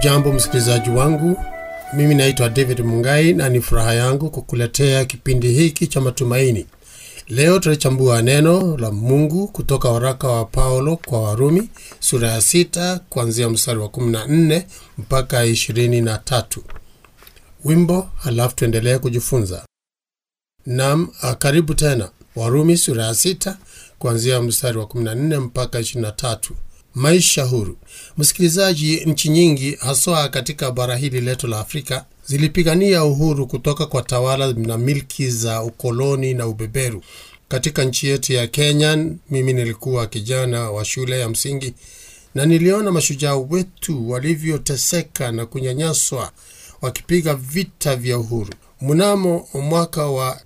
Hujambo msikilizaji wangu, mimi naitwa David Mungai na ni furaha yangu kukuletea kipindi hiki cha matumaini. Leo tutachambua neno la Mungu kutoka waraka wa Paulo kwa Warumi sura ya sita kuanzia mstari wa 14 mpaka 23. Wimbo halafu tuendelee kujifunza. Nam, karibu tena. Warumi sura ya sita kuanzia mstari wa 14 mpaka 23. Maisha huru. Msikilizaji, nchi nyingi haswa katika bara hili letu la Afrika zilipigania uhuru kutoka kwa tawala na milki za ukoloni na ubeberu. Katika nchi yetu ya Kenya, mimi nilikuwa kijana wa shule ya msingi na niliona mashujaa wetu walivyoteseka na kunyanyaswa wakipiga vita vya uhuru. Mnamo mwaka wa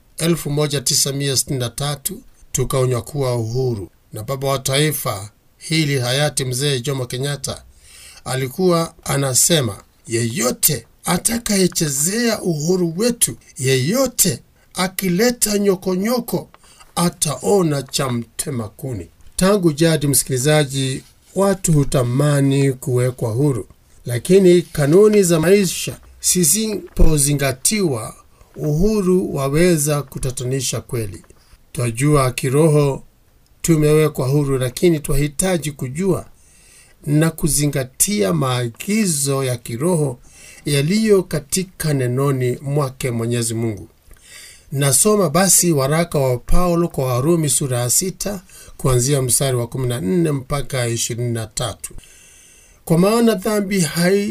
1963 tukaunyakuwa uhuru na baba wa taifa hili hayati mzee Jomo Kenyatta alikuwa anasema, yeyote atakayechezea uhuru wetu, yeyote akileta nyokonyoko ataona cha mtema kuni. Tangu jadi, msikilizaji, watu hutamani kuwekwa huru, lakini kanuni za maisha zisipozingatiwa, uhuru waweza kutatanisha kweli. Twajua kiroho tumewekwa huru, lakini twahitaji kujua na kuzingatia maagizo ya kiroho yaliyo katika nenoni mwake Mwenyezi Mungu. Nasoma basi waraka wa Paulo kwa Warumi sura ya sita kuanzia mstari wa 14 mpaka 23. Kwa maana dhambi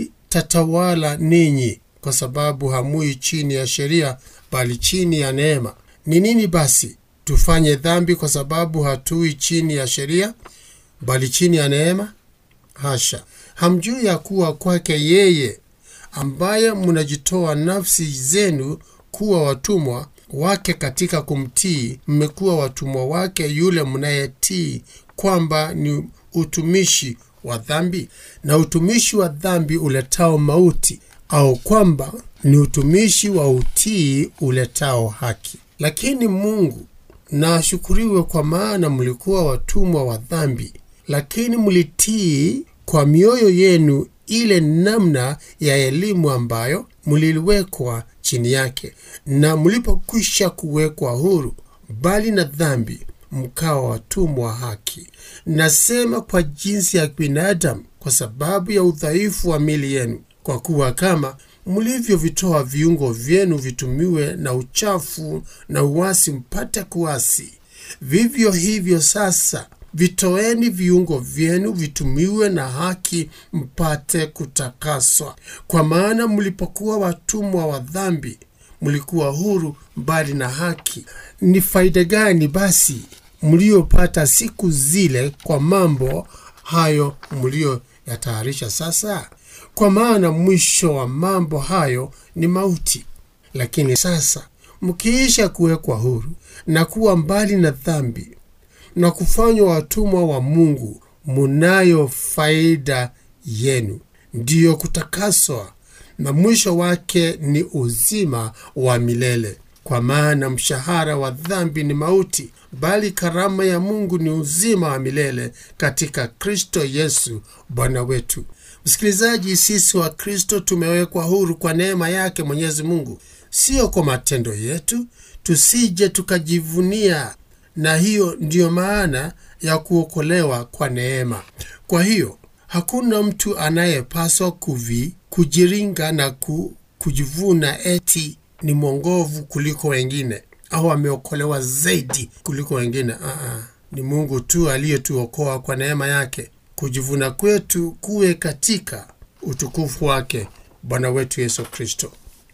haitatawala ninyi, kwa sababu hamui chini ya sheria, bali chini ya neema. Ni nini basi? Tufanye dhambi kwa sababu hatui chini ya sheria, bali chini ya neema? Hasha! Hamjui ya kuwa kwake yeye ambaye mnajitoa nafsi zenu kuwa watumwa wake katika kumtii, mmekuwa watumwa wake yule mnayetii, kwamba ni utumishi wa dhambi? Na utumishi wa dhambi uletao mauti, au kwamba ni utumishi wa utii uletao haki? Lakini Mungu na ashukuriwe, kwa maana mlikuwa watumwa wa dhambi, lakini mlitii kwa mioyo yenu ile namna ya elimu ambayo mliliwekwa chini yake, na mlipokwisha kuwekwa huru bali na dhambi, mkawa watumwa wa haki. Nasema kwa jinsi ya binadamu, kwa sababu ya udhaifu wa mili yenu, kwa kuwa kama mlivyovitoa viungo vyenu vitumiwe na uchafu na uasi mpate kuasi, vivyo hivyo sasa vitoeni viungo vyenu vitumiwe na haki mpate kutakaswa. Kwa maana mlipokuwa watumwa wa dhambi, mlikuwa huru mbali na haki. Ni faida gani basi mliopata siku zile kwa mambo hayo mliyoyatayarisha sasa? Kwa maana mwisho wa mambo hayo ni mauti. Lakini sasa mkiisha kuwekwa huru na kuwa mbali na dhambi na kufanywa watumwa wa Mungu, munayo faida yenu, ndiyo kutakaswa, na mwisho wake ni uzima wa milele. Kwa maana mshahara wa dhambi ni mauti, bali karama ya Mungu ni uzima wa milele katika Kristo Yesu Bwana wetu. Msikilizaji, sisi wa Kristo tumewekwa huru kwa neema yake Mwenyezi Mungu, sio kwa matendo yetu, tusije tukajivunia na hiyo ndiyo maana ya kuokolewa kwa neema. Kwa hiyo hakuna mtu anayepaswa kuvi kujiringa na ku, kujivuna eti ni mwongovu kuliko wengine au ameokolewa zaidi kuliko wengine. Aa, ni Mungu tu aliyetuokoa kwa neema yake. Kujivuna kwetu kuwe katika utukufu wake Bwana wetu Yesu Kristo.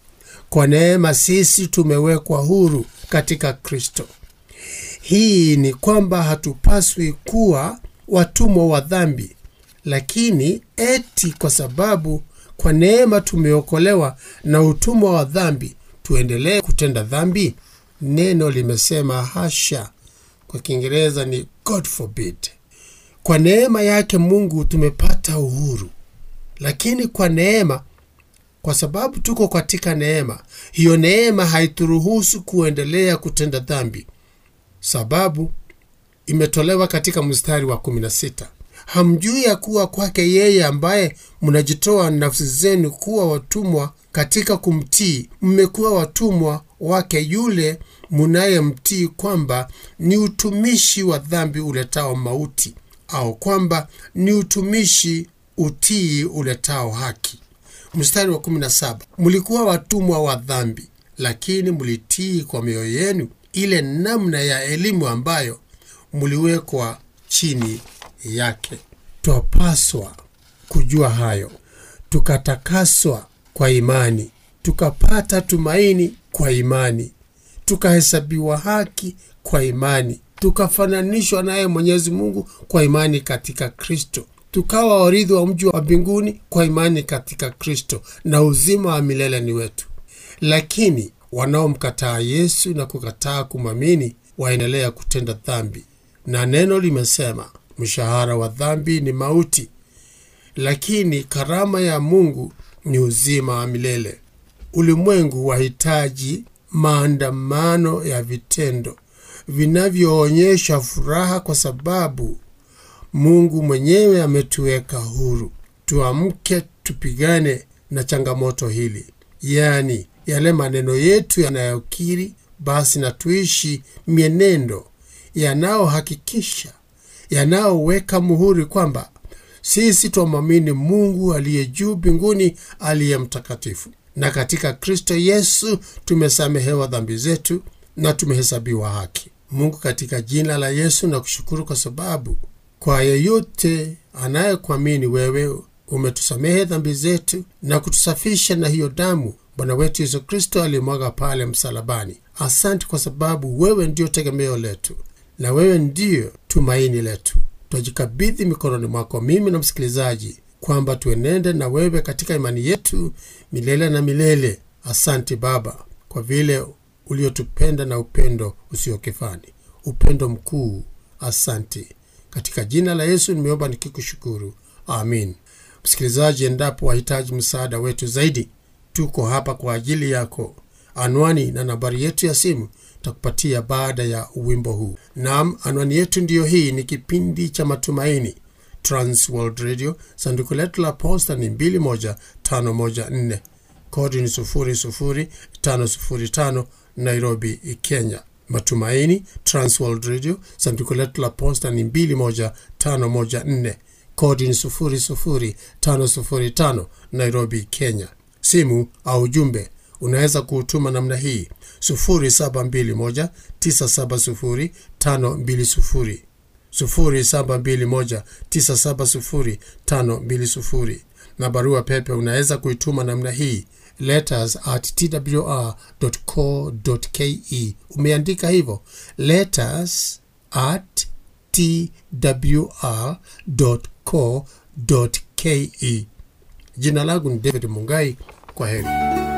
Kwa neema sisi tumewekwa huru katika Kristo. Hii ni kwamba hatupaswi kuwa watumwa wa dhambi, lakini eti kwa sababu kwa neema tumeokolewa na utumwa wa dhambi tuendelee kutenda dhambi? Neno limesema hasha. Kwa Kiingereza ni God forbid. Kwa neema yake Mungu tumepata uhuru, lakini kwa neema, kwa sababu tuko katika neema, hiyo neema haituruhusu kuendelea kutenda dhambi sababu imetolewa katika mstari wa 16 hamjui ya kuwa kwake yeye ambaye mnajitoa nafsi zenu kuwa watumwa katika kumtii, mmekuwa watumwa wake yule munayemtii, kwamba ni utumishi wa dhambi uletao mauti, au kwamba ni utumishi utii uletao haki. Mstari wa 17, mlikuwa watumwa wa dhambi, lakini mlitii kwa mioyo yenu ile namna ya elimu ambayo mliwekwa chini yake. Twapaswa kujua hayo, tukatakaswa kwa imani, tukapata tumaini kwa imani, tukahesabiwa haki kwa imani, tukafananishwa naye Mwenyezi Mungu kwa imani katika Kristo, tukawa warithi wa mji wa mbinguni kwa imani katika Kristo, na uzima wa milele ni wetu. Lakini wanaomkataa Yesu na kukataa kumwamini waendelea kutenda dhambi, na neno limesema mshahara wa dhambi ni mauti, lakini karama ya Mungu ni uzima wa milele. Ulimwengu wahitaji maandamano ya vitendo vinavyoonyesha furaha, kwa sababu Mungu mwenyewe ametuweka huru. Tuamke, tupigane na changamoto hili, yaani yale maneno yetu yanayokiri, basi na tuishi mienendo yanayohakikisha, yanayoweka muhuri kwamba sisi twamwamini Mungu aliye juu mbinguni, aliye mtakatifu, na katika Kristo Yesu tumesamehewa dhambi zetu na tumehesabiwa haki. Mungu, katika jina la Yesu na kushukuru kwa sababu kwa yeyote anayekuamini wewe umetusamehe dhambi zetu na kutusafisha na hiyo damu Bwana wetu Yesu Kristo alimwaga pale msalabani. Asante kwa sababu wewe ndio tegemeo letu na wewe ndiyo tumaini letu. Twajikabidhi mikononi mwako, mimi na msikilizaji, kwamba tuenende na wewe katika imani yetu milele na milele. Asante Baba kwa vile uliotupenda na upendo usiokifani, upendo mkuu. Asante. Katika jina la Yesu nimeomba nikikushukuru, amin. Msikilizaji, endapo wahitaji msaada wetu zaidi, tuko hapa kwa ajili yako. Anwani na nambari yetu ya simu takupatia baada ya wimbo huu. Naam, anwani yetu ndiyo hii. Ni kipindi cha Matumaini, Transworld Radio. Sanduku letu la posta ni 21514 kodi ni 00505 Nairobi, Kenya. Matumaini, Transworld Radio. Sanduku letu la posta ni 21514 kodi ni 00505 Nairobi, Kenya. Simu au ujumbe unaweza kuutuma namna hii 0721970520 0721970520 na barua pepe unaweza kuituma namna hii letters at twr.co.ke. Umeandika hivyo letters at twr.co.ke. Jina langu ni David Mungai. Kwa heri.